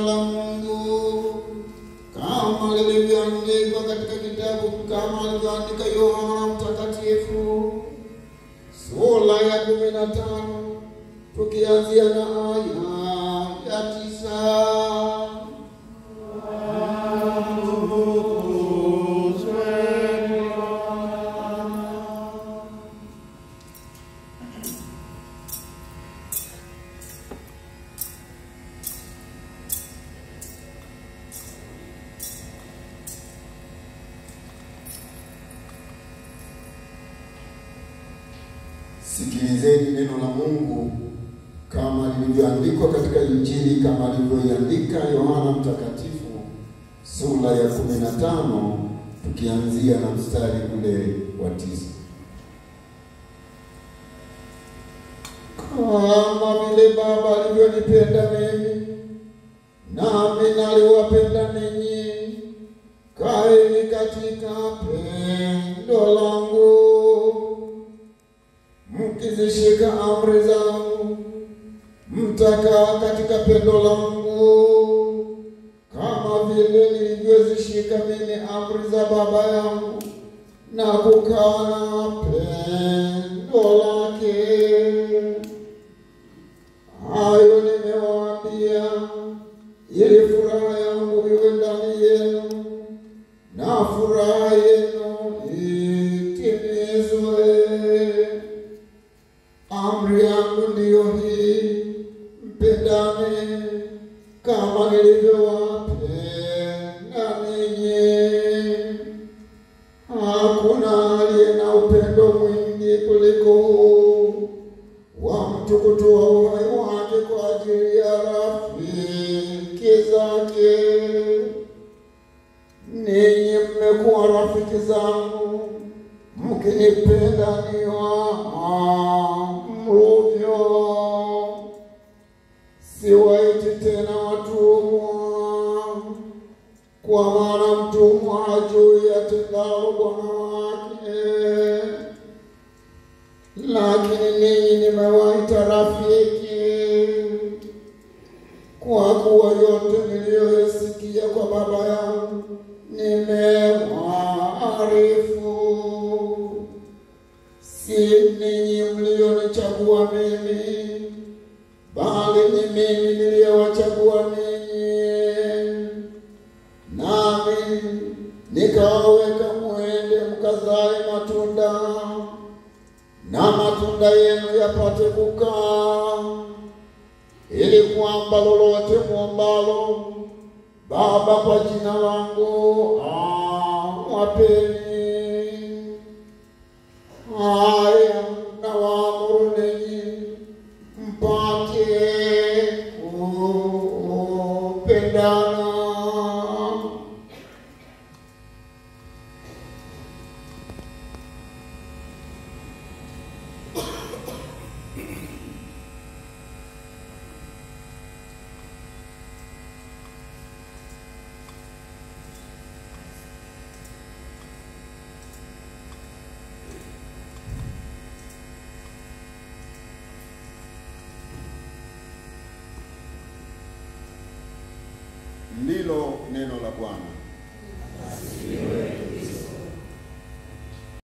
neno la Mungu kama lilivyoandikwa katika kitabu kama alivyoandika Yohana Mtakatifu sura ya kumi na tano tukianzia na aya ya tisa. Sikilizeni neno la Mungu kama lilivyoandikwa katika Injili kama alivyoiandika Yohana Mtakatifu sura ya 15 tukianzia na mstari ule wa tisa. Kama vile Baba alivyonipenda mimi, nami naliwapenda ninyi, kaeni katika pendo langu, mkizishika amri zangu, mtakaa katika pendo langu, kama vile nilivyozishika mimi amri za Baba yangu na kukaa na pendo lake. Hayo nimewaambia ili furaha yangu iwe ndani yenu na furaha yenu itimizwe. Amri yangu ndiyo hii, mpendane kama nilivyowapenda ninyi. Hakuna aliye na upendo mwingi kuliko huu wa mtu kutoa uhai wake kwa ajili ya rafiki zake. Ninyi mmekuwa rafiki zangu mkinipenda niwaamruvyo. Siwaiti tena watumwa, kwa maana mtumwa hajui atendalo bwana wake lakini ninyi nimewaita rafiki, kwa kuwa yote niliyoyasikia kwa Baba yangu nimewaarifu. Si ninyi mlionichagua mimi, bali ni mimi niliyewachagua ninyi, nami nikawaweka mwende mkazae matunda na matunda yenu yapate kukaa, ili kwamba lolote mwombalo Baba kwa jina langu awapeni. Haya nawaamuru ninyi mpate kupendana. Ndilo neno la Bwana.